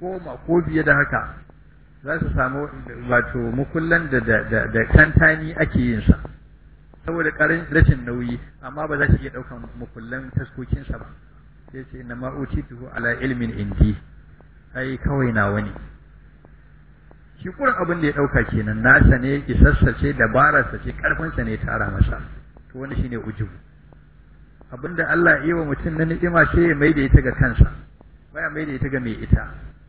goma ko biye da haka za su samu wato mukullan da da da kantani ake yin sa saboda karin rashin nauyi amma ba za su iya daukan mukullan taskokinsa ba sai ce inna ma utituhu ala ilmin indi ai kawai nawa ne shi kurin abin da ya dauka kenan nasa ne isassa ce dabararsa ce karfinsa ne tara masa to wani shine ujubu abinda Allah ya yi wa mutum na ni'ima sai ya maida ita ga kansa baya maida ita ga mai ita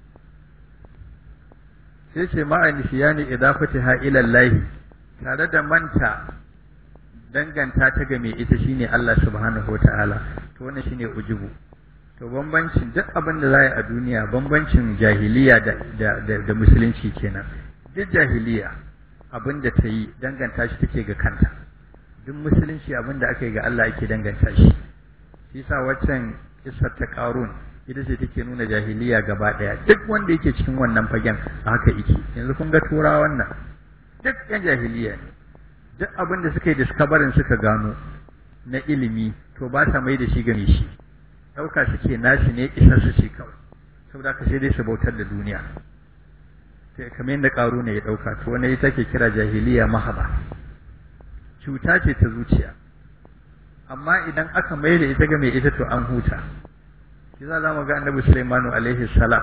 sai ce ma'a nisiyani idafatiha ila Allah tare da manta danganta ta ga mai ita shine Allah subhanahu wataala to wannan shine ujubu to bambancin duk abin da za a duniya bambancin jahiliya da, da, da, da musulunci kenan duk jahiliya abin da ta yi danganta shi take ga kanta duk musulunci abin da aka yi ga Allah ake danganta shi shi sa waccan kisar ta karun ita ce take nuna jahiliya gaba daya duk wanda yake cikin wannan fagen a haka yake yanzu kun ga tura wannan duk yan jahiliya ne duk abin da suka yi discoverin suka gano na ilimi to ba sa mai da shi game shi ɗauka suke nashi ne isar su ce kawai saboda ka sai dai su bautar da duniya kamar yadda ƙaru ne ya ɗauka to wani ita ke kira jahiliya mahaba cuta ce ta zuciya amma idan aka mai da ita ga mai ita to an huta shi za mu ga annabi Sulaimanu alaihi salam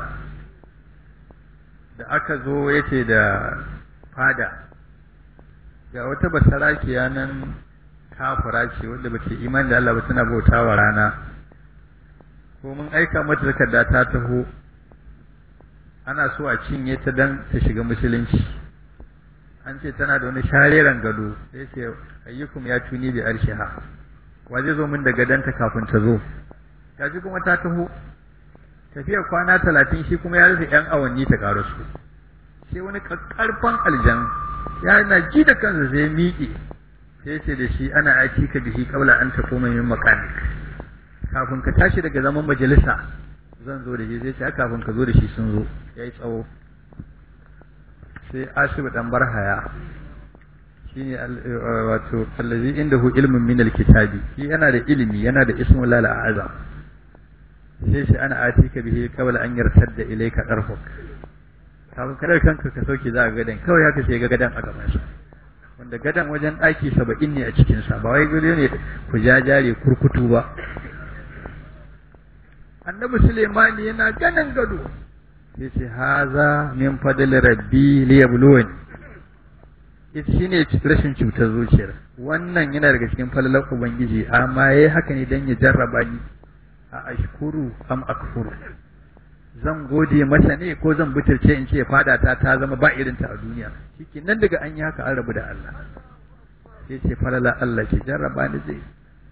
da aka zo yace da fada ga wata basarakiya nan kafira ce wanda ba ta imani da Allah ba tana bautawa rana ko mun aika mata takarda ta taho ana so a cinye ta dan ta shiga musulunci an ce tana da wani shareren gado sai ce ayyukum ya tuni bi arshiha wa zai zo min da gadanta kafin ta zo gaji kuma ta taho tafiyar kwana talatin shi kuma ya rufe yan awanni ta karo su sai wani karfan aljan ya na ji da kansa sai miƙe sai ce da shi ana aiki ka bihi kabla an ta koma min makanik kafin ka tashi daga zaman majalisa zan zo da shi sai ce kafin ka zo da shi sun zo yayi tsawo sai ashibu dan barhaya shine wato allazi indahu ilmun min alkitabi shi yana da ilimi yana da ismul lal azam sai shi ana atika bihi qabla an yartadda ilayka darfuk kafin kadar kanka ka sauke za ka gadan kawai haka sai ga gadan a gaban sa wanda gadan wajen daki 70 ne a cikin sa ba wai gado ne ku jajare kurkutu ba annabi Suleimani yana ganin gado sai ce haza min fadl rabbi liyabluwani ita shine rashin cutar zuciyar wannan yana daga cikin falalar ubangiji amma yayi haka ne dan ya jarraba ni a ashkuru am akfuru zan gode masa ne ko zan butulce in ce fada ta ta zama ba irin ta a duniya shike nan daga an yi haka an rabu da Allah sai ce falala Allah ke jarraba ni zai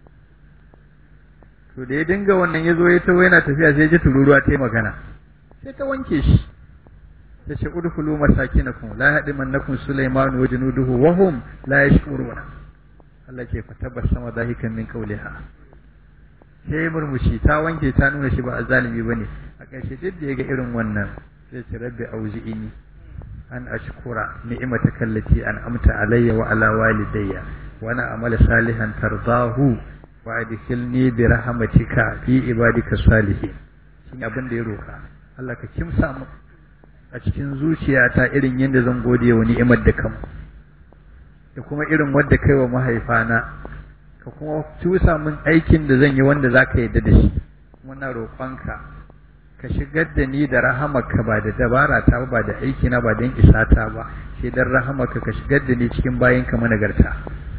to da ya dinga wannan ya zo ya tawo yana tafiya sai ya ji tururuwa ta yi magana sai ta wanke shi ta ce udkhulu masakinakum la yahdimannakum sulaiman wa junuduhu wa hum la yashkuruna Allah ke fatabassama dahikan min qawliha sai murmushi ta wanke ta nuna shi ba azalimi bane a ƙarshe duk da yaga irin wannan sai ce rabbi auzi'ini an ashkura ni'mataka allati an'amta alayya wa ala walidayya wa ana amala salihan tardahu wa adkhilni bi rahmatika fi ibadika salihin shi abin da ya roka Allah ka kimsa mu a cikin zuciyata irin yadda zan gode wa ni'imar da kam da kuma irin wadda kai wa mahaifana ka kuma cusa min aikin da zan yi wanda za ka yadda da shi kuma na roƙonka ka shigar da ni da rahamaka ba da dabara ta ba da aiki na ba don isata ba sai dan rahamaka ka shigar da ni cikin bayanka managarta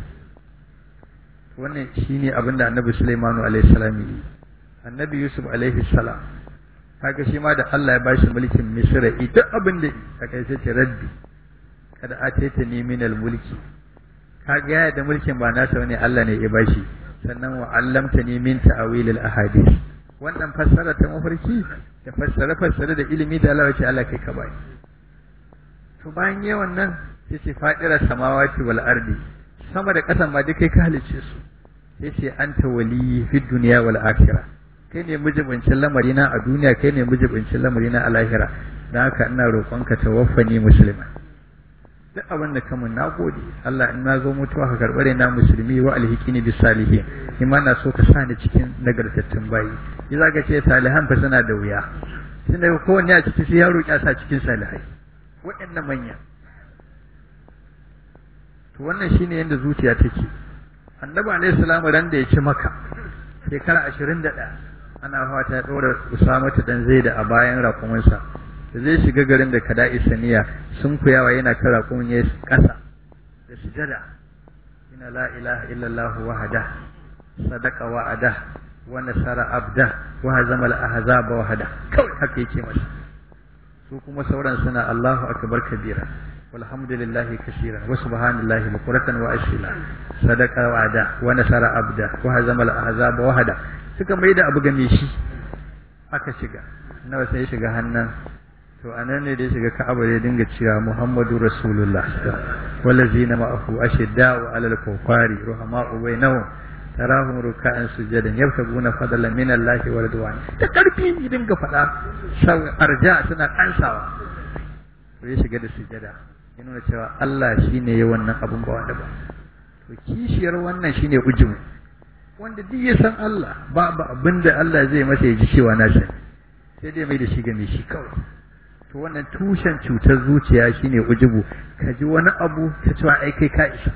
wannan shine abin da annabi Sulaimanu alaihi salam yi annabi Yusuf alaihi salam kaga shi ma da Allah ya bashi mulkin Misra duk abin da a kai sai ce rabbi kada ateta ni min mulki kaga ya da mulkin ba nasa wani Allah ne ya bashi sannan wa allamta ni min ta'wil al ahadith wannan fassara ta mafarki da fassara fassara da ilimi da Allah ya ce Allah kai ka bai to bayan yi wannan sai ce fadira samawati wal ardi sama da ƙasan ma duk kai ka halicce su sai ce anta wali fi dunya wal akhirah kai ne mijibincin lamarina a duniya kai ne mijibincin lamarina a lahira don haka ina roƙonka tawaffani musulma duk abin da kamun na gode Allah in na zo mutuwa ka karɓare na musulmi wa alhikini bis salihin in ma na so ka sa ni cikin nagartattun bayi yi za ka ce salihan fa suna da wuya tun daga kowanne a ciki sai ya roƙi a sa cikin salihai waɗannan manya to wannan shine yadda zuciya take annabi alaihi salamu ran da ya ci maka shekara ashirin da ɗaya ana fata ya ɗora usamatu dan zaida a bayan raƙuminsa da zai shiga garin da kada isaniya sun kuyawa yana kan raƙumin ya ƙasa da sujada ina la ilaha illallah wahada sadaqa wa'ada wa nasara abda wa hazama al-ahzaba wahada kawai haka yake masa su kuma sauran suna Allahu akbar kabira walhamdulillahi kaseeran wa subhanallahi bukratan wa asila sadaqa wa'ada wa nasara abda wa hazama al-ahzaba wahada suka maida abu game shi aka shiga nawa sai shiga hannan to anan ne da ya shiga Ka'aba ya dinga cewa Muhammadu Rasulullah wallazina ma'ahu ashidda'u 'alal kufari ruhama'u bainahum tarahum ruk'an sujadan yabtaguna fadlan min Allah wa ridwan ta karfi ne dinga fada sau arja suna kansawa to ya shiga da sujada ya nuna cewa Allah shine ya wannan abun ba wanda ba to kishiyar wannan shine ujubu wanda duk ya san Allah babu abinda Allah zai masa ya ji cewa na sani sai dai mai da shi ga mai shi kawai to wannan tushen cutar zuciya shine ujubu ka ji wani abu ka cewa ai kai ka isa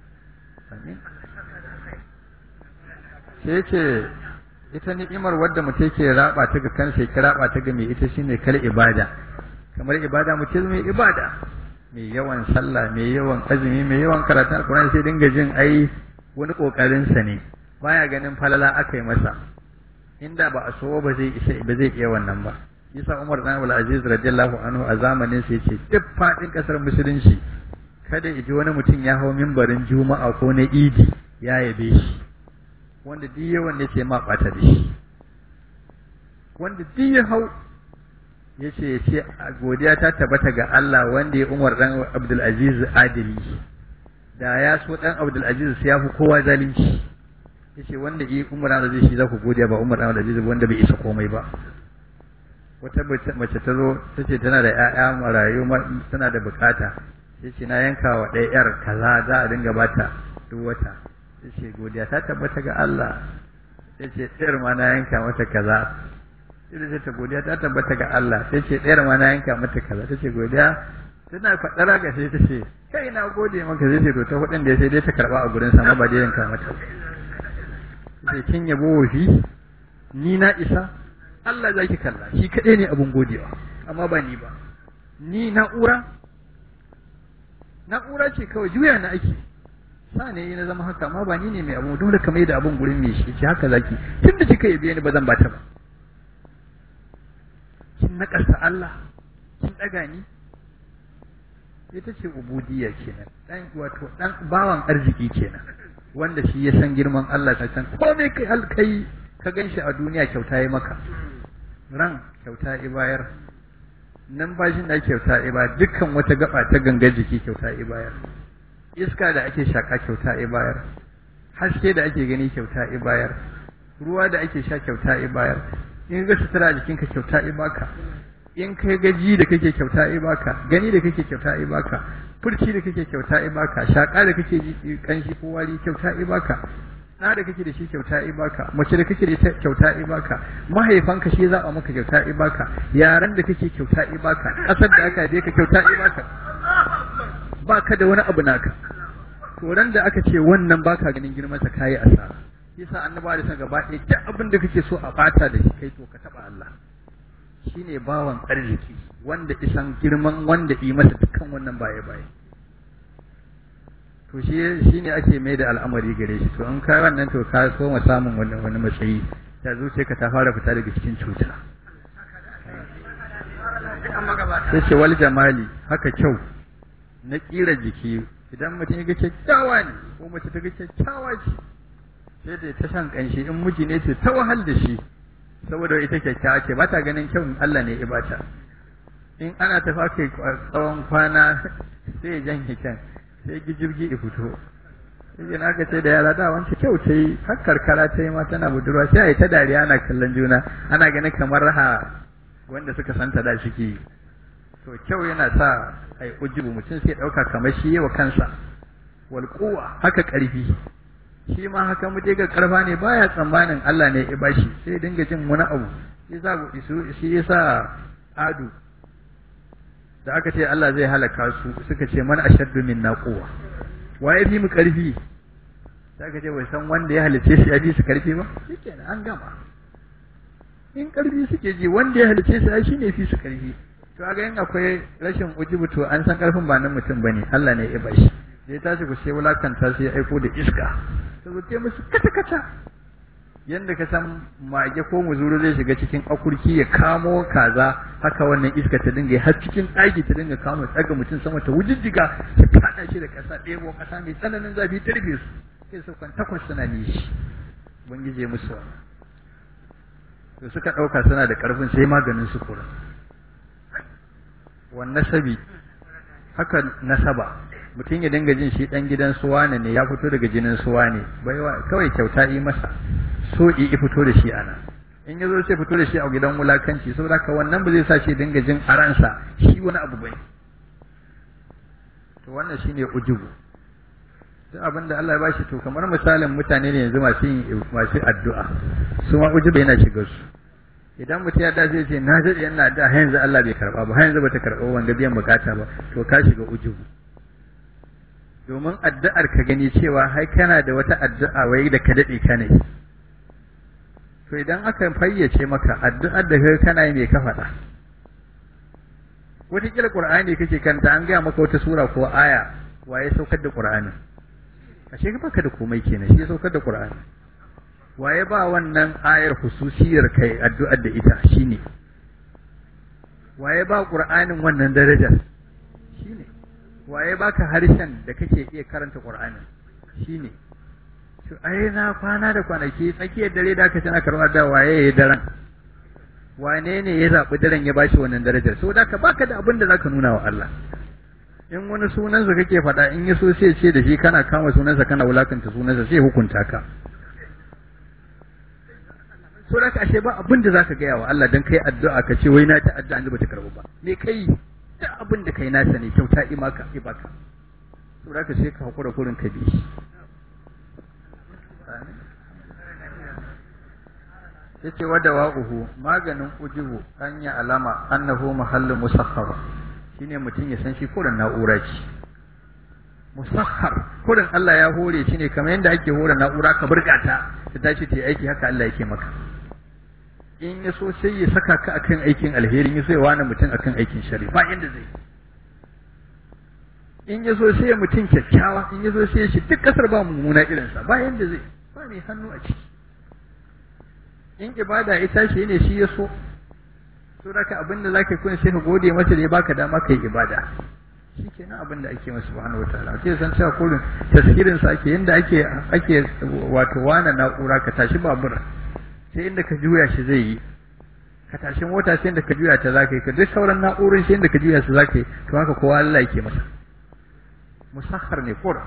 sai ce ita ni'imar wadda mutum ke raba ta ga kansa ya raba ta ga mai ita shine kal ibada kamar ibada mutum mai ibada mai yawan sallah mai yawan azumi mai yawan karatun alkurani sai dinga jin ai wani kokarin sa ne baya ganin falala aka yi masa inda ba a so ba zai isa ba zai iya wannan ba yasa Umar dan Abdul Aziz radiyallahu anhu a zamanin sa yace duk fadin kasar musulunci kada ji wani mutum ya hau mimbarin juma'a ko na idi ya yabe shi wanda duk yawan ne ce ma bata da shi wanda duk ya hau yace yace godiya ta tabbata ga Allah wanda ya Umar dan Abdul Aziz adili da ya so dan Abdul Aziz sai ya fi kowa zalunci yace wanda yi Umar dan Aziz shi za ku godiya ba Umar dan Abdul Aziz wanda bai isa komai ba wata mace ta zo ta ce tana da ‘ya'ya marayu tana da bukata ya ce na yanka wa ɗaya ‘yar kaza za a dinga bata duk wata ya ce godiya ta tabbata ga Allah ya ce ɗayar ma na yanka mata kaza ya ce ta godiya ta tabbata ga Allah ya ce ɗayar ma na yanka mata kaza ta ce godiya tana faɗar ga sai ta ce kai na gode maka zai ce to ta hudun da ya sai dai ta karɓa a gurin sama ba dai yanka mata sai kin yabo wofi ni na isa Allah za ki kalla shi kaɗai ne abin godewa amma ba ni ba ni na'ura na'ura ce kawai juya na ake sa ne na zama haka amma ba ni ne mai abu dole ka mai da abin gurin mai shi ce haka zaki tun da kika yabe ni ba zan bata ba kin naƙasa Allah kin ɗaga ni ita ce ubudiyya kenan dan wato dan bawan arziki kenan wanda shi ya san girman Allah ta san komai kai alkai ka ganshi a duniya kyauta yi maka ran kyauta ibayar nan bashin da kyauta ibayar dukkan wata gaba ta gangar jiki kyauta ibayar iska da ake shaka kyauta ibayar haske da ake gani kyauta ibayar ruwa da ake sha kyauta ibayar in ga sutura a jikinka kyauta ibaka in kai gaji da kake kyauta ibaka gani da kake kyauta ibaka furci da kake kyauta ibaka shaka da kake ji kanshi ko wari kyauta ibaka ɗa da kake da shi kyauta ibaka mace da kake da ita kyauta ibaka mahaifanka shi za a maka kyauta ibaka yaran da kake kyauta ibaka ƙasar da aka je ka kyauta ibaka ba ka da wani abu naka koran da aka ce wannan baka ganin girman sa kayi asara yasa annaba da san gaba ɗaya duk abin da kake so a bata da shi kai to ka taba Allah shine bawan arziki wanda isan girman wanda yi masa dukkan wannan baye baye to shi shine ake mai da al'amari gare shi to in kai wannan to ka so mu samun wannan wani matsayi ta zuce ka ta fara fita daga cikin cuta sai ce wal jamali haka kyau na kira jiki idan mutum ya ga kyakkyawa ne ko mace ta ga kyakkyawa ce sai da ta shan kanshi in miji ne ce ta wahal da shi saboda ita kyakkyawa ce ba ta ganin kyau Allah ne ya bata in ana tafa kai tsawon kwana sai ya janye kyan sai gijirgi ya fito sai na ga sai da yara da wancan kyau ta yi har karkara ta yi ma tana budurwa sai a yi ta dariya ana kallon juna ana ganin kamar raha wanda suka santa da shi ke to kyau yana sa ai ujibu mutum sai ɗauka kamar shi yi wa kansa wal haka ƙarfi shi ma haka mu ga karfa ne baya tsammanin Allah ne ya bashi sai dinga jin wani abu shi yasa adu da aka ce Allah zai halaka su suka ce man ashaddu minna quwwa waye fi mu karfi sai aka ce bai san wanda ya halice shi ya bi su karfi ba shikenan an gama in karfi suke ji wanda ya halice shi shi ne fi su karfi to ga in akwai rashin ujubu to an san karfin ba nan mutum bane Allah ne ya bashi sai tashi ku sai wulakanta sai ya aiko da iska to zuke musu kata kata yanda ka san mage ko muzuru zai shiga cikin akurki ya kamo kaza haka wannan iska ta dinga har cikin ɗaki ta dinga kamo tsaga mutum sama ta wujijjiga ta kada shi da ƙasa ɗebo ƙasa mai tsananin zafi ta rufe su sai su kan takwas suna nishi ubangiji ya musu wannan to suka ɗauka suna da ƙarfin sai maganin su kura wannan sabi haka nasaba mutum ya dinga jin shi ɗan gidan suwane ne ya fito daga jinin suwane baiwa kawai kyauta yi masa so i fito da shi ana in ya zo sai fito da shi a gidan wulakanci saboda haka wannan ba zai sa shi dinga jin a ransa shi wani abu bane to wannan shine ujubu duk abin da Allah ya bashi to kamar misalin mutane ne yanzu masu yin masu addu'a su ma ujubu yana shiga su idan mutum ya dace ce na daɗe yana da har yanzu Allah bai karɓa ba har yanzu bata karɓa wanda biyan bukata ba to ka shiga ujubu domin addu'ar ka gani cewa hai kana da wata addu'a wai da ka daɗe ka ne to idan aka fayyace maka addu'ar da kai kana yi mai ka faɗa wataƙila ƙur'ani kake kanta an gaya maka wata sura ko aya waye saukar da ƙur'ani ashe ka baka da komai kenan shi ya saukar da ƙur'ani waye ba wannan ayar hususiyar kai addu'ar da ita shine waye ba ƙur'anin wannan darajar shine waye baka harshen da kake iya karanta ƙur'anin shine to ai na kwana da kwanaki tsakiyar dare da aka tana karɓar da waye ya daren wane ne ya zaɓi daren ya bashi wannan darajar so da ka baka da abin da zaka nuna wa Allah in wani sunansa kake faɗa in ya so sai ce da shi kana kama sunansa kana wulakanta sunansa sai hukunta ka so da ka ashe ba abin da zaka gaya wa Allah dan kai addu'a ka ce wai na ta addu'a an ba ta karɓu ba me kai duk abin da kai nasa ne kyauta imaka ibaka so da ka sai ka hakura kurin ka bi shi yace wada wa'uhu maganin ujubu an ya alama annahu mahallu musakhkhar shine mutum ya san shi kurin na'ura ce musakhkhar kurin Allah ya hore shi ne kamar yadda ake hore na'ura ka burgata ta tashi ta yi aiki haka Allah yake maka in ya so sai ya saka ka akan aikin alheri ya so ya wani mutum akan aikin shari ba inda zai in ya so sai ya mutum kyakkyawa in ya so sai ya shi duk kasar ba mummuna irinsa ba yanda zai ba mai hannu a ciki in ibada ita shi ne shi ya so so da ka abin da za ka kun sai ka gode masa da ya baka dama ka yi ibada shi kenan abin da ake masa subhanahu wa ta'ala sai san cewa kullum tasirin sa ake yanda ake ake wato wana na'ura ka tashi babur sai inda ka juya shi zai yi ka tashi mota sai inda ka juya ta zaka yi ka duk sauran na'urorin sai inda ka juya su zaka yi to haka kowa Allah yake masa musakhar ne kura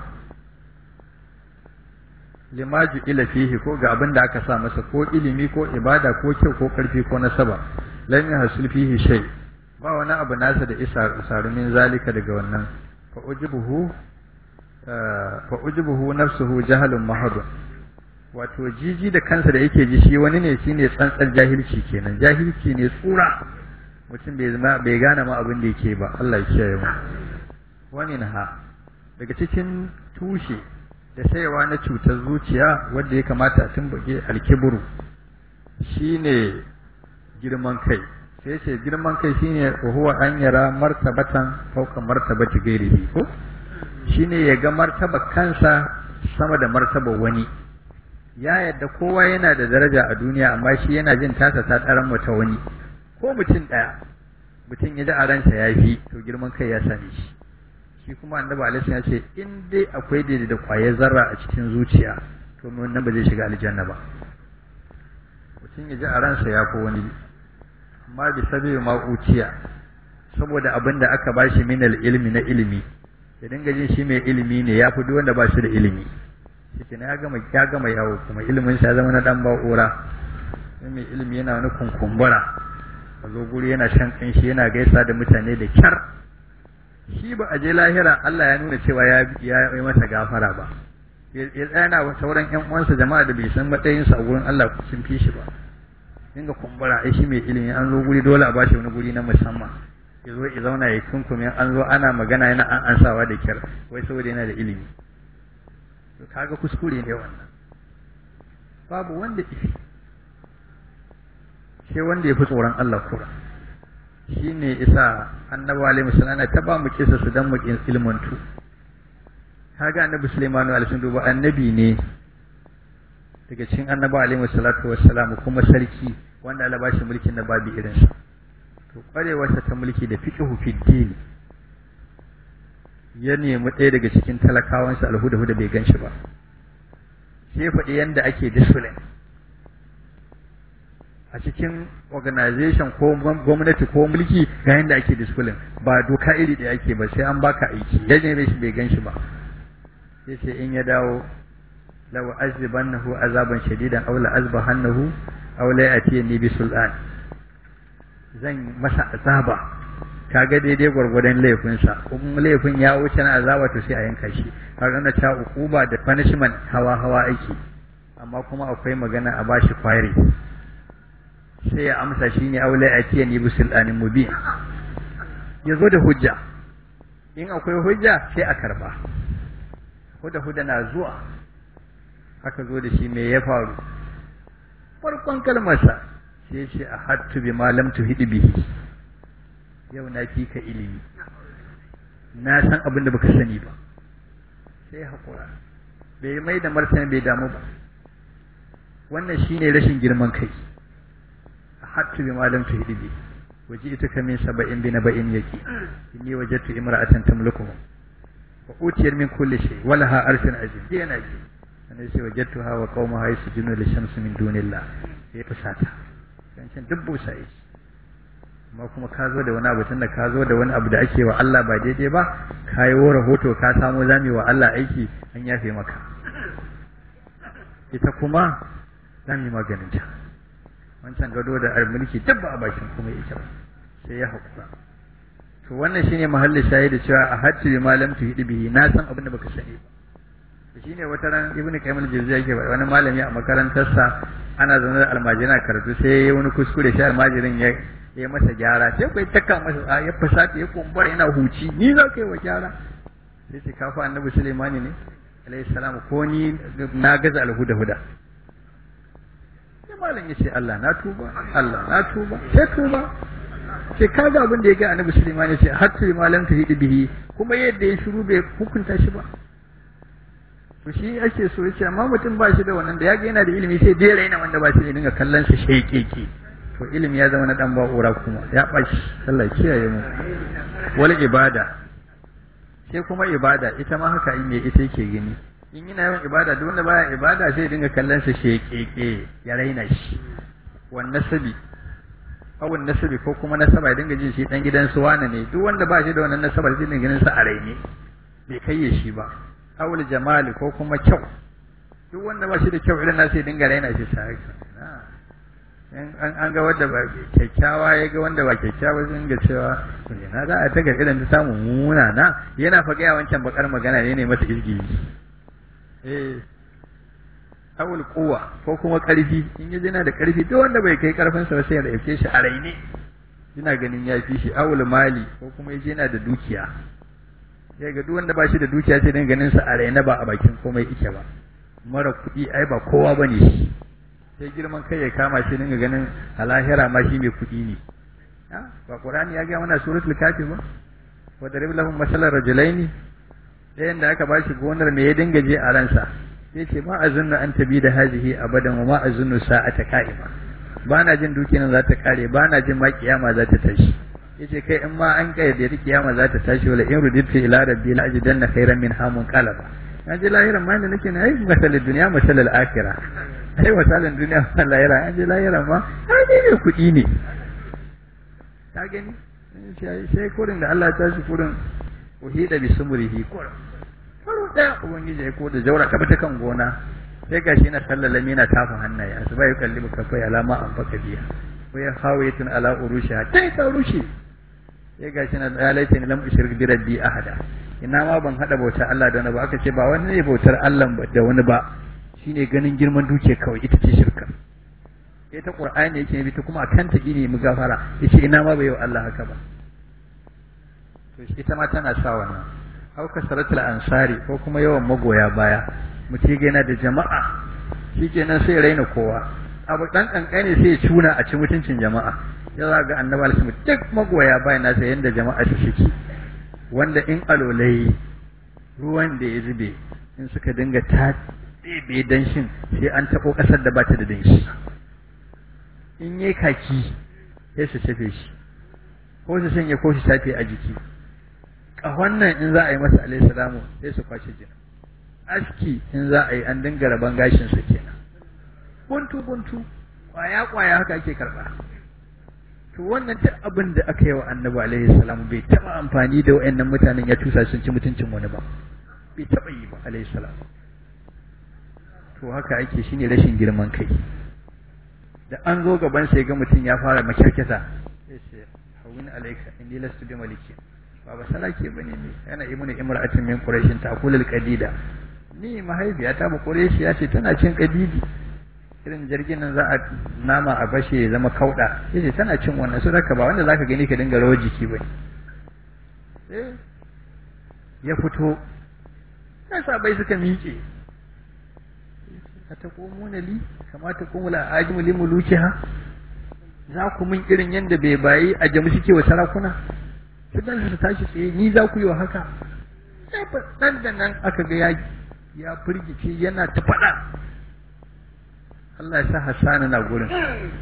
lima ila fihi ko ga abin da aka sa masa ko ilimi ko ibada ko kyau ko karfi ko nasaba lam yahsul fihi shay ba wani abu nasa da isa sarumin zalika daga wannan fa ujibuhu fa ujibuhu nafsuhu jahalun mahadun wato jiji da kansa da yake ji shi wani ne shine tsantsar jahilci kenan jahilci ne tsura mutum bai bai gane ma abin da yake ba Allah ya kiyaye mu wani ha daga cikin tushe da saiwa na cutar zuciya wanda ya kamata a tumbuke alkiburu shine girman kai sai ce girman kai shine huwa an yara martabatan fauka martabati gairihi ko shine ya ga martaba kansa sama da martaba wani ya yadda kowa yana da daraja a duniya amma shi yana jin tasa ta tsaran wata wani ko mutum ɗaya mutum ya ji a ransa ya fi to girman kai ya same shi shi kuma annabi alaihi ya ce in dai akwai daidai da kwayar zarra a cikin zuciya to wannan ba zai shiga aljanna ba mutum ya ji a ransa ya fi wani amma bi sabi ma uciya saboda abin da aka bashi min ilmi na ilimi ya dinga jin shi mai ilimi ne ya fi duk wanda ba shi da ilimi shi ya gama ya gama yawo kuma ilimin sa zama na dan ba'ura sai mai ilimi yana wani kunkumbura a zo guri yana shan kanshi yana gaisa da mutane da kyar shi ba a je lahira Allah ya nuna cewa ya ya yi masa gafara ba ya tsaya wa sauran ƴan uwansa jama'a da bai san matsayin sa a gurin Allah sun fi shi ba dinga kumbura ai shi mai ilimi an zo guri dole a bashi wani guri na musamman ya zo ya zauna ya kunkume an zo ana magana yana an ansawa da kyar wai saboda yana da ilimi to kaga kuskure ne wannan babu wanda ifi sai wanda ya fi tsoron Allah kura shi ne isa annabi alaihi wasallam ta ba mu kisa su dan mu ilmantu kaga annabi Sulaiman alaihi duba annabi ne daga cikin annabi alaihi wasallatu wassalam kuma sarki wanda Allah ba shi mulkin da babu irinsa to kwarewarsa ta mulki da fiqhu fi din ya nemi ɗaya daga cikin talakawansa alhuda-huda bai gan shi ba sai faɗi yadda ake discipline a cikin organization ko gwamnati ko mulki ga yadda ake discipline ba doka iri da ake ba sai an baka aiki ya neme shi bai gan shi ba sai ce in ya dawo law azbannahu azaban shadidan aw la azbahannahu aw la yatini bi sultan zan masa azaba kaga daidai gwargwadon laifinsa in laifin ya wuce na azaba to sai a yanka shi kaga na ta ukuba da punishment hawa hawa aiki amma kuma akwai magana a bashi kwari sai ya amsa shine aula atiya ni bi sultanin mubin yazo da hujja in akwai hujja sai a karba huda huda na zuwa aka zo da shi me ya faru farkon kalmarsa sai ce a hattu bi malam tuhidi bihi yau na fi ka ilimi na san abin da baka sani ba sai haƙura bai mai da martani bai damu ba wannan shine rashin girman kai hattu bi malam tuhidi bihi waje ita ka min saba'in bi naba'in yaki inni wajadtu imra'atan tamlikuhum wa utiyar min kulli shay wa laha arshun azim yana ji sannan sai wajadtuha wa qaumaha yasjuduna lishamsi min dunillah sai fusata can duk busa yi amma kuma ka zo da wani abu tunda ka zo da wani abu da ake wa Allah ba daidai ba ka yi rahoto ka samo zami wa Allah aiki an yafe maka ita kuma za mu yi maganin ta wancan gado da mulki duk ba a bakin kuma ita ba sai ya haƙura to wannan shine mahallin shahidi cewa a hajji bi malam tu hidi bihi na san abin da baka sani ba shine wata ran ibnu qayyim al-jawziyya yake wani malami a makarantarsa ana zaune da almajina karatu sai ya wani kuskure shi almajirin ya ya masa gyara sai kai taka masa ya fasata ya kumbura yana huci ni za ka yi wa gyara sai ce kafa annabi sulaimani ne alayhi salam ko ni na gaza alhuda huda sai malam ya ce Allah na tuba Allah na tuba sai tuba sai kaga abin da ya ga annabi sulaimani ce hatta malam ta hidi bihi kuma yadda ya shiru bai hukunta shi ba to shi ake so yace amma mutum ba shi da wannan da yaga yana da ilimi sai dai raina wanda ba shi da dinga kallon sa shaikeke to ilimi ya zama na dan ba'ura kuma ya bashi Allah kiyaye mu wal ibada sai kuma ibada ita ma haka in ita yake gani in yana yawan ibada duk wanda baya ibada sai dinga kallon sa shaikeke ya raina shi wan nasabi awun nasabi ko kuma nasaba ya dinga jin shi dan gidan su wane ne duk wanda ba shi da wannan nasaba sai dinga ganin sa a raine bai kayye shi ba awul jamali ko kuma kyau duk wanda ba shi da kyau irin nasu ya dinga raina shi sa an ga wanda ba kyakkyawa ya ga wanda ba kyakkyawa sun ga cewa na za a ta ga irin ta samu muna na yana fa gaya wancan bakar magana ne ne masa izgi eh awul kuwa ko kuma karfi in ya yana da karfi duk wanda bai kai karfin sa sai ya dauke shi a raine ina ganin ya fi shi awul mali ko kuma yaje yana da dukiya sai ga duk wanda ba shi da dukiya sai dan ganin sa a raina ba a bakin komai ike ba mara kuɗi ai ba kowa bane shi sai girman kai ya kama shi dinga ganin a lahira ma shi mai kuɗi ne ba qur'ani ya ga mana suratul kafir ba wa darib lahum masalan rajulaini ɗayan da aka bashi gonar me ya dinga je a ransa sai ce ma azunnu an tabi da hazihi abadan wa ma azunnu sa'ata qa'ima ba na jin dukiyar za ta kare ba na jin ma kiyama za ta tashi yace kai in ma an kai da kiyama za ta tashi wala in ruditu ila rabbi la ajidanna khairan min hamun qalaba na ji lahiran ma inda nake na ai masalin duniya masalin akhirah ai masalin duniya ma lahira an ji lahiran ma ai ne ne kuɗi ne ka gani sai kurin da Allah ta shi kurin uhida bi sumurihi kurin karo da ubangiji ya ko da jaura ka ta kan gona sai gashi na sallalami na tafa hannaye asuba ya kalli ka fa alama an faka biya wa ya hawayatun ala urushiha tai ka rushe sai gashi na ya laita ni lam ushrik bi rabbi ahada ina ma ban hada bautar Allah da wani ba aka ce ba wani ne bautar Allah da wani ba shine ganin girman duke kawai ita ce shirka ita qur'ani yake bi ta kuma akan ta gine mu gafara yace ina ma bai yi wa Allah haka ba to ita ma tana sa wannan au kasratul ansari ko kuma yawan magoya baya mutum yana da jama'a shikenan sai raina kowa abu dan kankane sai ya cuna a ci mutuncin jama'a ya za ga annabi alaihi duk magoya bayan nasa yanda jama'a su shiki wanda in alolai ruwan da ya zube in suka dinga ta ɗebe danshin sai an taɓo ƙasar da ba ta da danshi in yi kaki sai su shafe shi ko su sanya ko su shafe a jiki ƙahon nan in za a yi masa alaihi salamu sai su kwashe jina aski in za a yi an dinga raban gashinsa kenan buntu buntu kwaya kwaya haka ake karɓa to wannan duk abin da aka yi wa annabi alaihi salamu bai taɓa amfani da wa'annan mutanen ya tusa sun ci mutuncin wani ba bai taɓa yi ba alaihi salamu to haka ake shine rashin girman kai da an zo gaban sai ga mutum ya fara makirkita sai ce hawin alaika inni lastu bi maliki ba ba salake bane ne yana ibnu imra'atin min quraishin ta'kulul qadida ni mahaifiyata ba quraishi ya ce tana cin qadidi irin jirgin nan za a nama a bashe ya zama kauda yace tana cin wannan su raka ba wanda zaka gani ka dinga rawar jiki bane eh ya fito sai sabai suka miƙe ataqumuna li kama taqumul ajimu li mulukiha za ku min irin yanda bai bayi a jamu suke wa sarakuna su dan su tashi tsaye ni za ku yi wa haka sai fa dan da nan aka ga ya ya firgice yana ta faɗa Allah ya sa Hassani na gurin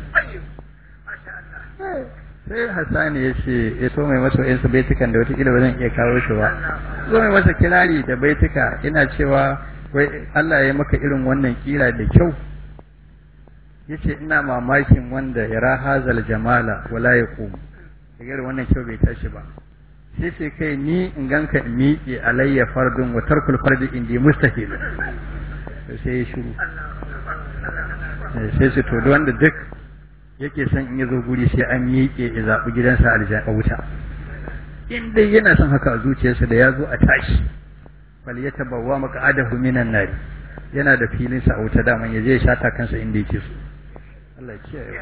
sai Hassani ya ce ya so mai masa yansu baitukan da wataƙila ba zan iya kawo shi ba so mai masa kirari da baituka ina cewa wai Allah ya maka irin wannan kira da kyau yace ina mamakin wanda ya rahazal jamala wala ya qumu daga wannan kyau bai tashi ba sai ce kai ni in ganka in miƙe alayya fardun wa tarkul fardi indi mustahil sai ya shiru sai su to wanda duk yake son in ya zo guri sai an miƙe ya zaɓi gidansa aljanna wuta in dai yana son haka a zuciyarsa da ya zo a tashi bal ya tabawwa maq'adahu minan nari yana da filin sa a wuta daman ya je ya shata kansa inda yake so Allah ya kiyaye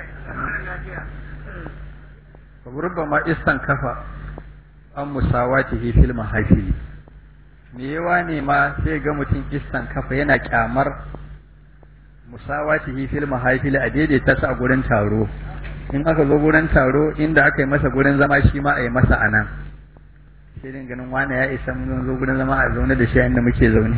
wa rubbama istan kafa an musawatihi fil mahafili me yawa ne ma sai ga mutum istan kafa yana kyamar musawatihi fil mahafili a daidaita sa a gurin taro in aka zo gurin taro inda aka yi masa gurin zama shi ma a yi masa anan sai din ganin wani ya isa mun zo gurin zama a zaune da shi inda muke zaune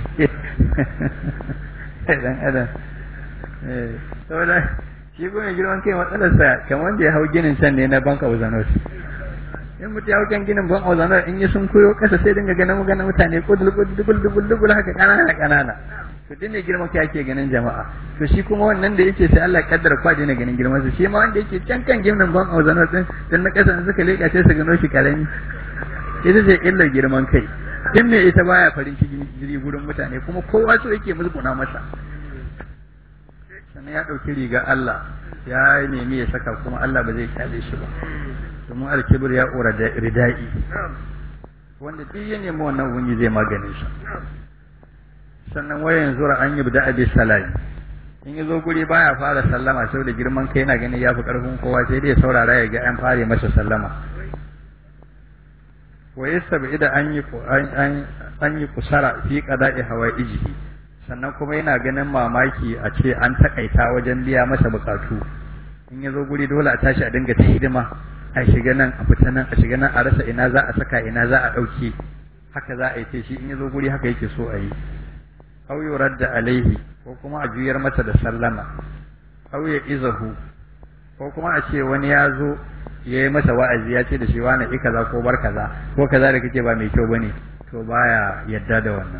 dan adam eh saboda shi kuma girman kai matsalarsa kamar wanda ya hau ginin can ne na banka uzanos in mutu ya hau kan ginin ban uzanos in yi sun koyo kasa sai dinga ganin ganin mutane kudul kudul dubul dubul haka kanana kanana to din ne girman kai ake ganin jama'a to shi kuma wannan da yake sai Allah kaddara kwa ne ganin girman sa shi ma wanda yake can kan ginin ban uzanos din dan na kasa suka leka sai su gano shi karami ita ce illar girman kai in ne ita baya farin ciki jiri gurin mutane kuma kowa so yake musguna masa sannan ya ɗauki riga Allah ya nemi ya saka kuma Allah ba zai kyale shi ba domin alkibir ya ƙora da rida'i wanda duk ya nemi wannan wunyi zai maganin shi sannan wayan zura an yi da abi salami in ya zo guri baya fara sallama saboda girman kai yana ganin ya fi ƙarfin kowa sai dai saurara ya ga an fare masa sallama wa yastabi da an yi an yi kusara fi qada'i hawaijihi sannan kuma yana ganin mamaki a ce an takaita wajen biya masa bukatu in ya zo guri dole a tashi a dinga ta hidima a shiga nan a fita nan a shiga nan a rasa ina za a saka ina za a ɗauke haka za a yi ce shi in ya zo guri haka yake so a yi aw yuradda alaihi ko kuma a juyar masa da sallama aw ya izahu ko kuma a ce wani ya zo ya yi masa wa'azi ya ce da shi wani i kaza ko bar kaza ko kaza da kake ba mai kyau bane to baya yadda da wannan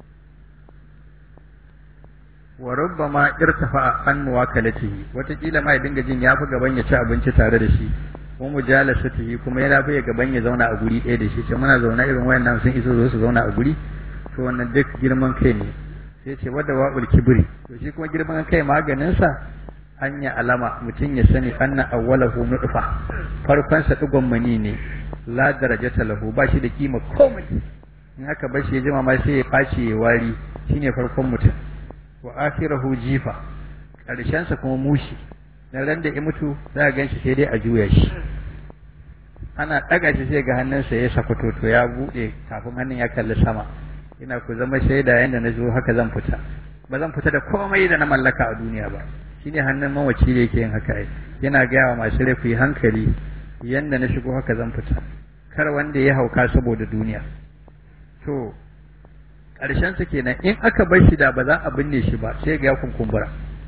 wa rubbama irtafa an muwakalatihi watakila ma ya dinga jin ya fi gaban ya ci abinci tare da shi ko mujalasatihi kuma ya fi gaban ya zauna a guri ɗaya da shi ce muna zauna irin wayannan sun iso zo su zauna a guri to wannan duk girman kai ne sai ce wadda wa'ul kibri to shi kuma girman kai maganin sa hanya alama mutum ya sani anna awwalahu nutfa farkon sa digon mani ne la darajata lahu ba shi da kima komai in aka bar shi ya jima ma sai ya faci ya wari shine farkon mutum wa akhirahu jifa karshen sa kuma mushi na ran da ya mutu za a gan shi sai dai a juya shi ana ɗaga shi sai ga hannunsa ya sakwato to ya buɗe kafin hannun ya kalli sama ina ku zama shaida yadda na zo haka zan fita ba zan fita da komai da na mallaka a duniya ba shine hannun mawaci da yake yin haka yana gaya wa masu rai ku yi hankali yadda na shigo haka zan fita kar wanda ya hauka saboda duniya to ƙarshen su kenan in aka bar shi da ba za a binne shi ba sai ga ya kunkumbura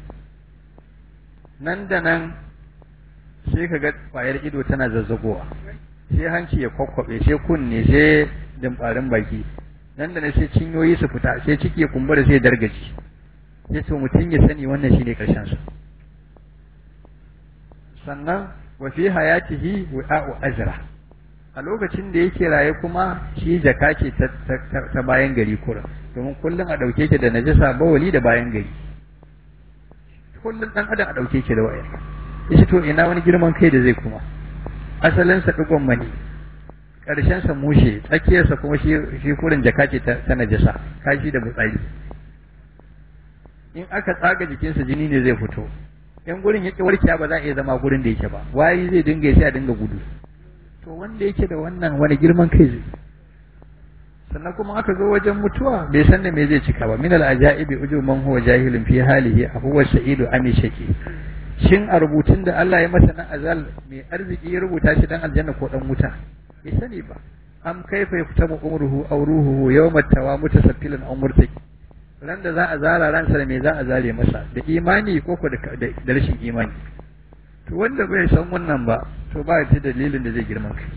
nan da nan sai ka ga ƙwayar ido tana zazzagowa sai hanci ya kwakwabe sai kunne sai dimbarin baki nan da nan sai cinyoyi su fita sai ciki ya kumbura sai dargaci sai to mutum ya sani wannan shine ƙarshen sa sannan wa fi hayatihi wa'u azra a lokacin da yake raye kuma shi jaka ce ta bayan gari kura domin kullum a ɗauke ki da najasa bawali da bayan gari kullum ɗan adam a ɗauke ki da wayar yace to ina wani girman kai da zai kuma asalinsa ɗigon mani ƙarshensa mushe tsakiyarsa kuma shi shi kurin jaka ce ta najasa kashi da butsari in aka tsaga jikinsa jini ne zai fito in gurin yake warkiya ba za a iya zama gurin da yake ba wayi zai dinga sai a dinga gudu to wanda yake da wannan wani girman kai zai sannan kuma aka zo wajen mutuwa bai san da me zai cika ba min al ajaibi uju man huwa jahilun fi halihi huwa sa'idu ami shaki shin a rubutun da Allah ya masa na azal mai arziki ya rubuta shi dan aljanna ko dan wuta bai sani ba am kaifa yaktabu umruhu aw ruhuhu yawma tawa mutasaffilan aw murtaki ran da za a zara ransa da me za a zare masa da imani ko ko da rashin imani to wanda bai san wannan ba to ba ta dalilin da zai girman kai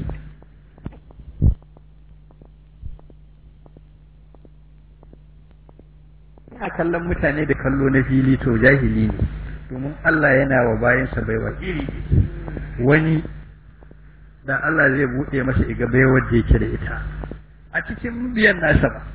ina kallon mutane da kallo na fili to jahili ne domin Allah yana wa bayansa baiwa iri wani da Allah zai buɗe masa iga baiwar da yake da ita a cikin biyan nasa ba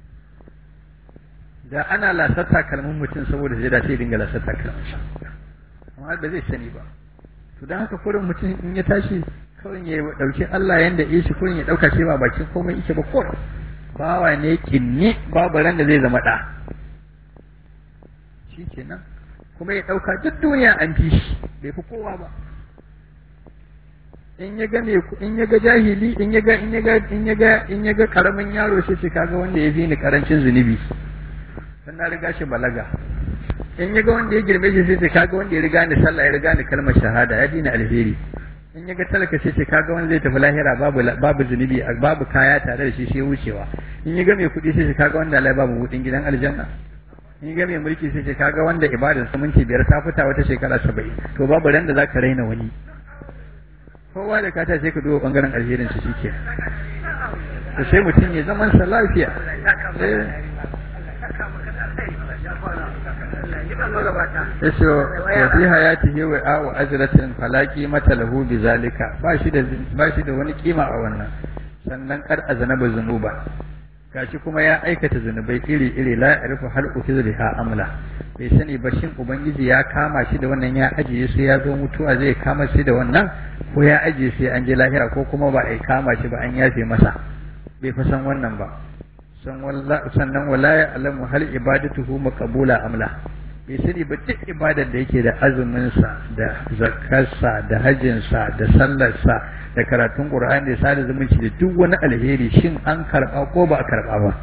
da ana lasar takalmin mutum saboda zai da sai dinga lasar takalmin amma ba zai sani ba to don haka kurin mutum in ya tashi kawai ya dauki Allah yanda ya shi kurin ya dauka shi ba bakin komai yake ba ko bawa ne kinni babu ran da zai zama da shi kenan kuma ya dauka duk duniya an fi shi bai fi kowa ba in ya ga me in ya ga jahili in ya ga in ya ga in ya ga in ya ga karamin yaro sai ce kaga wanda ya fi ni karancin zunubi dan na riga shi balaga in ya ga wanda ya girme shi sai ce kaga wanda ya riga ni sallah ya riga ni kalmar shahada ya dina alheri in ya ga talaka sai ce kaga wanda zai tafi lahira babu babu zunubi babu kaya tare da shi sai wucewa in ya ga mai kuɗi sai ce kaga wanda Allah babu hudin gidan aljanna in ya ga mai mulki sai ce kaga wanda ibadar sa minti biyar ta fita wata shekara saba'in to babu ran da zaka raina wani kowa da kata sai ka duba bangaren alherin su shike to sai mutum ya zaman sa lafiya yace wa fi hayatihi wa aw ajratin falaki mata lahu bizalika ba shi da ba shi da wani kima a wannan sannan kar azanaba zunuba gashi kuma ya aikata zunubai iri iri la ya'rifu hal ukizriha amla bai sani ba shin ubangiji ya kama shi da wannan ya ajiye su ya zo mutuwa zai kama shi da wannan ko ya ajiye sai an je lahira ko kuma ba a kama shi ba an yafe masa bai fa san wannan ba sannan wala ya alamu hal ibadatuhu maqbula amla bai sani ba duk ibadar da yake da azuminsa da zakarsa da hajjinsa da sallarsa da karatun qur'ani da sada zumunci da duk wani alheri shin an karba ko ba a karba ba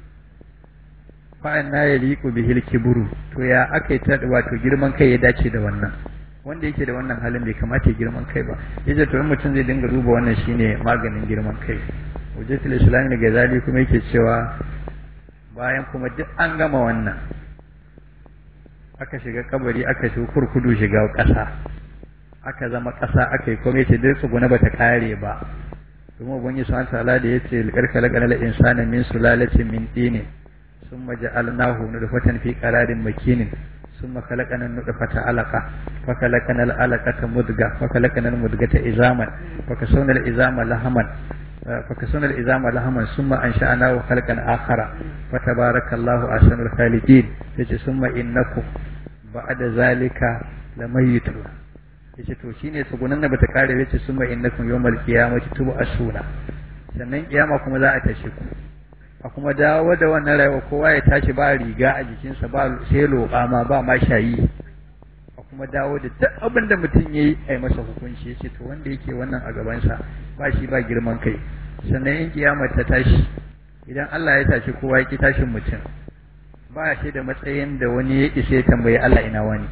fa'an na ya liku bihil kiburu to ya aka ta wato girman kai ya dace da wannan wanda yake da wannan halin bai kamata ya girman kai ba yace to mutum zai dinga duba wannan shine maganin girman kai hujjatul islam ne gazali kuma yake cewa bayan kuma duk an gama wannan aka shiga kabari aka shi kurkudu shiga ƙasa aka zama ƙasa aka yi kuma yace dai tsuguna bata kare ba kuma ubangi subhanahu ta'ala da yace laqad khalaqana al-insana min sulalatin min tin thumma ja'alnahu nutfatan fi qararin makinin ثم خلقنا النطفة علقة فخلقنا العلقة مدغة فخلقنا المدغة عظاما فكسونا العظام لحما فكسونا العظام لحما ثم أنشأناه خلقا آخر فتبارك الله أحسن الخالقين ثم إنكم بعد ذلك لميتون yace to shine tsugunan da bata kare yace summa innakum yawmal qiyamati tub'asuna sannan kiyama kuma za a tashi ku a kuma dawo da wannan rayuwa kowa ya tashi ba riga a jikinsa ba sai loƙa ma ba ma shayi a kuma dawo da duk abin da mutum ya yi a masa hukunci ya ce to wanda yake wannan a gabansa ba shi ba girman kai sannan in kiyama ta tashi idan Allah ya tashi kowa ya ki tashin mutum ba shi da matsayin da wani ya isa ya tambayi Allah ina wani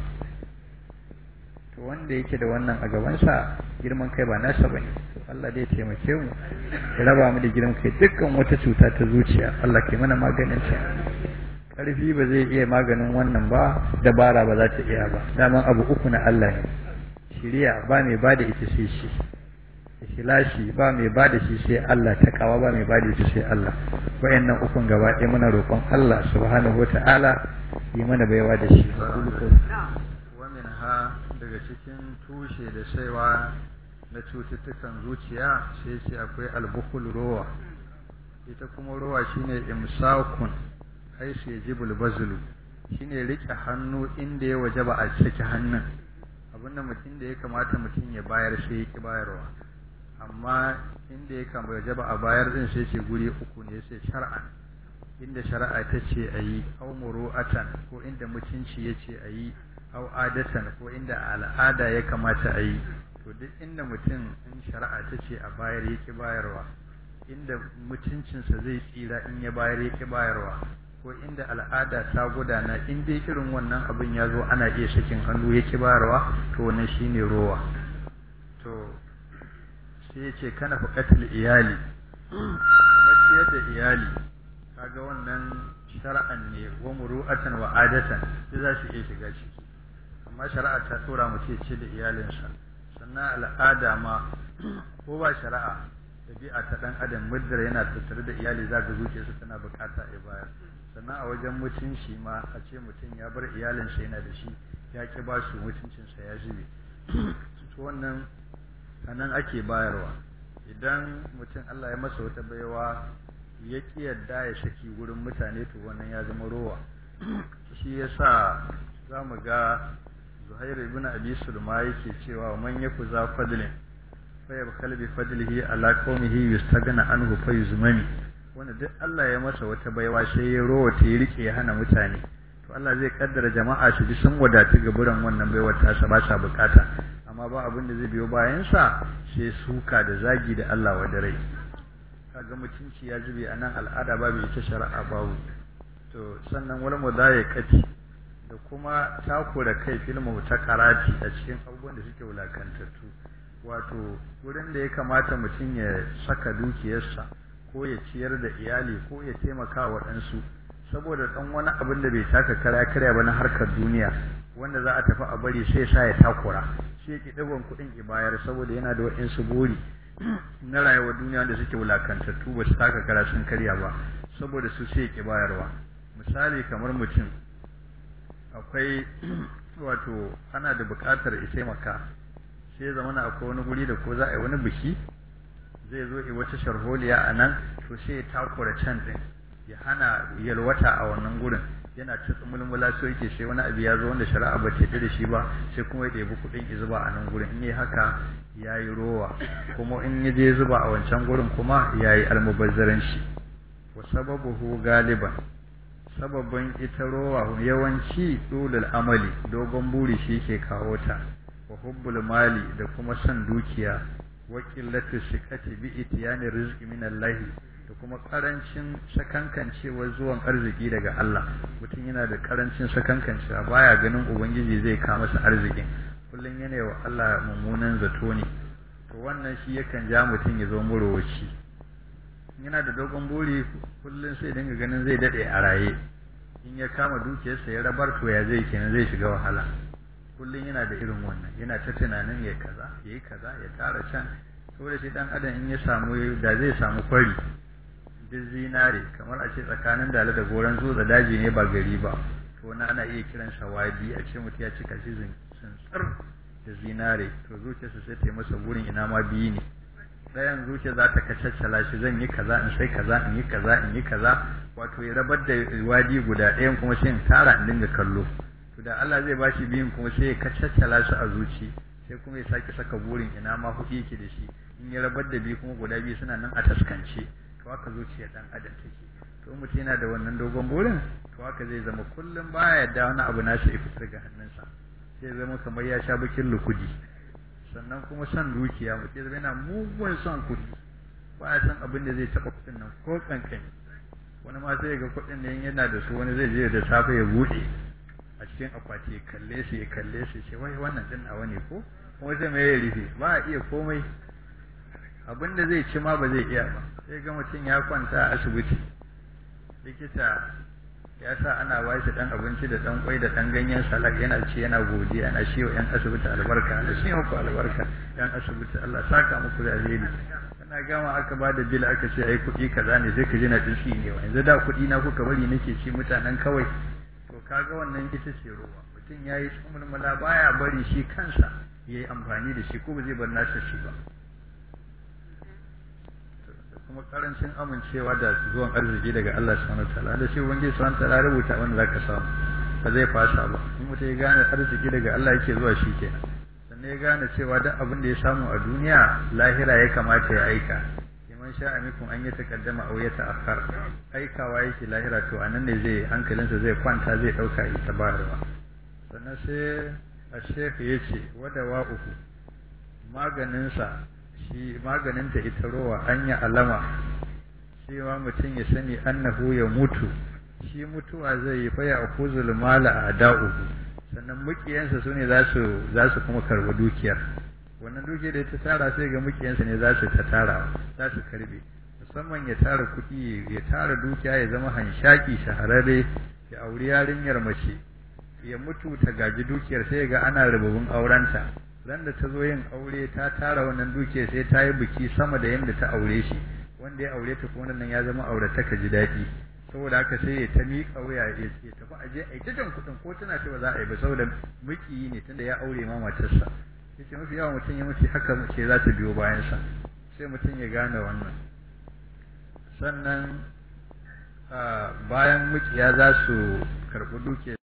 to wanda yake da wannan a gabansa girman kai ba nasa bane to Allah dai taimake mu ya raba mu da girman kai dukkan wata cuta ta zuciya Allah ke mana maganin ta karfi ba zai iya maganin wannan ba dabara ba za ta iya ba daman abu uku na Allah ne shiriya ba mai ba da ita sai shi ikhlasi ba mai ba da shi sai Allah takawa ba mai ba da ita sai Allah wayannan ukun gaba ɗaya muna roƙon Allah subhanahu wataala yi mana baiwa da shi wamin ha daga cikin tushe da saiwa na cututtukan zuciya sai sai akwai albukul rowa ita kuma rowa shine imsakun haisu ya ji bulbazulu shine rike hannu inda ya waje ba a ciki hannun abinda mutum da ya kamata mutum ya bayar sai ya ki bayarwa amma inda ya kamata waje ba a bayar din sai ce guri uku ne sai shar'an inda shari'a ta ce a yi au muru'atan ko inda mutunci ya ce a yi au adatan ko inda al'ada ya kamata a yi to duk inda mutum in shari'a ta ce a bayar ya ki bayarwa inda mutuncinsa zai tsira in ya bayar ya ki bayarwa ko inda al'ada ta gudana in dai irin wannan abin ya zo ana iya sakin hannu ya ki bayarwa to wannan shine rowa to sai ya ce kana faƙatul iyali maciyar da iyali kaga wannan shar'an ne wa muru'atan wa adatan sai za su iya shiga ciki amma shari'a ta tura mu ce ce da iyalinsa sannan al'ada ma ko ba shari'a ɗabi'a ta ɗan adam muddar yana tattare da iyali za ga zuciyarsa tana bukata ya bayar sannan a wajen mutunci ma a ce mutum ya bar iyalinsa yana da shi ya ki ba su mutuncinsa ya zube to wannan anan ake bayarwa idan mutum Allah ya masa wata baiwa ya ki yadda ya saki wurin mutane to wannan ya zama rowa shi yasa za mu ga Zuhair ibn Abi Sulma yake cewa man yaku za fadlin fa yabkhal bi fadlihi ala qaumihi yustagna anhu fa yuzmami wanda duk Allah ya masa wata baiwa sai ya rowa ta yi rike ya hana mutane to Allah zai kaddara jama'a su ji sun wadatu ga buran wannan baiwar ta sa ba sa bukata amma ba abin da zai biyo bayan sa sai suka da zagi da Allah wa rai kaga mutunci ya zube a nan al'ada babu ita shari'a babu to sannan wani mudayakati da kuma takura kai filmu ta karati a cikin abubuwan da suke wulakantattu wato wurin da ya kamata mutum ya saka dukiyarsa ko ya ciyar da iyali ko ya taimaka wa ɗansu saboda ɗan wani abin da bai taka kara karya ba na harkar duniya wanda za a tafi a bari sai sa ya takura shi yake ɗagon kuɗin ibayar saboda yana da waɗansu buri na rayuwar duniya da suke wulakantattu ba su taka kara sun karya ba saboda su sai yake bayarwa misali kamar mutum akwai wato ana da buƙatar ya taimaka sai zamana akwai wani guri da ko za a yi wani biki zai zo yi wata sharholiya a nan to sai ya takura can din ya hana yalwata a wannan gurin yana ta mulmula so yake sai wani abu ya zo wanda shari'a ba ta da shi ba sai kuma ya ɗebi kuɗin ya zuba a nan gurin in yi haka ya yi rowa kuma in ya je zuba a wancan gurin kuma ya yi almubazzaranci wa sababuhu galiban sababin ita rowa yawanci dulul amali dogon buri shi ke kawo ta wa hubbul mali da kuma son dukiya wa qillatu sikati bi itiyani rizqi min Allah da kuma karancin sakankancewar zuwan arziki daga Allah mutum yana da karancin sakankancewa baya ganin ubangiji zai kawo masa arzikin kullum yana wa Allah mummunan zato ne to wannan shi yakan ja mutum ya zo murowaci yana da dogon buri kullum sai dinga ganin zai dade a raye in ya kama dukiyarsa ya rabar to ya zai kenan zai shiga wahala kullum yana da irin wannan yana ta tunanin ya kaza ya yi kaza ya tara can saboda shi dan adam in ya samu da zai samu kwari duk zinare kamar a ce tsakanin dala da goron da daji ne ba gari ba to wani ana iya kiran sa wadi a ce mutum ya cika shi tsuntsar da zinare to zuciyarsa sai ta yi masa burin ina ma biyu ne ɗayan zuciya za ta kacaccala shi zan yi kaza in sai kaza in yi kaza in yi kaza wato ya rabar da wadi guda ɗayan kuma sai in tara in dinga kallo to da Allah zai bashi biyun kuma sai ya kacaccala shi a zuci sai kuma ya sake saka burin ina ma hudu yake da shi in ya rabar da biyu kuma guda biyu suna nan a taskance to haka zuciyar dan adam take to mutum yana da wannan dogon burin to haka zai zama kullum baya yadda wani abu nashi ya fitar ga hannunsa sai zama kamar ya sha bakin lukudi sannan kuma son dukiya mutum zama yana mugun son kuɗi ba ya san abin da zai taɓa kuɗin nan ko kankani wani ma sai ga kuɗin nan yana da su wani zai je da safe ya buɗe a cikin akwati ya kalle su ya kalle su ce wai wannan din nawa ne ko kuma sai mai ya rufe ba a iya komai abin da zai ci ma ba zai iya ba sai ga mutum ya kwanta a asibiti likita ya sa ana ba shi dan abinci da dan kwai da dan ganyen salak yana ci yana godiya na shi wa yan asibiti albarka da shi muku albarka yan asibiti Allah saka muku da alheri kana gama aka ba da bil aka ce ai kuɗi kaza ne sai ka ji na dinki ne yanzu da kuɗi na kuka bari nake ci mutanen kawai to kaga wannan ita ce ruwa mutum yayi tsumulmula baya bari shi kansa yayi amfani da shi ko ba zai bar nasa shi ba kuma karancin amincewa da zuwan arziki daga Allah subhanahu wataala da shi ubangiji subhanahu wataala rubuta wanda zaka samu ba zai fasa ba in mutum ya gane arziki daga Allah yake zuwa shi kenan sannan ya gane cewa duk abin da ya samu a duniya lahira ya kamata ya aika liman sha amikum an yi takaddama aw ya ta'akhkhar aikawa yake lahira to anan ne zai hankalinsa zai kwanta zai dauka ita bayarwa sannan sai a shekhu yace wadawa uku maganinsa shi maganinta ita rowa an yi alama cewa mutum ya sani annahu ya mutu shi mutuwa zai yi faya a kuzul mala a da'u sannan mukiyansa su ne za su kuma karbi dukiyar wannan dukiyar da ta tara sai ga mukiyansa ne za su ta tara za su karbe musamman ya tara kuɗi ya tara dukiya ya zama hanshaki shahararre ya auri yarinyar mace ya mutu ta gaji dukiyar sai ga ana rububin aurenta ran da ta zo yin aure ta tara wannan duke sai ta yi biki sama da yadda ta aure shi wanda ya aure ta kuma nan ya zama aurata ka ji daɗi saboda haka sai ya ta miƙa wuya ya tafi aje a ita jan kuɗin ko tana ce ba za a yi ba saboda miki ne tunda ya aure ma matarsa yace mafi yawan mutum ya mutu haka ce za ta biyo bayansa sai mutum ya gane wannan sannan bayan mukiya za su karɓi duke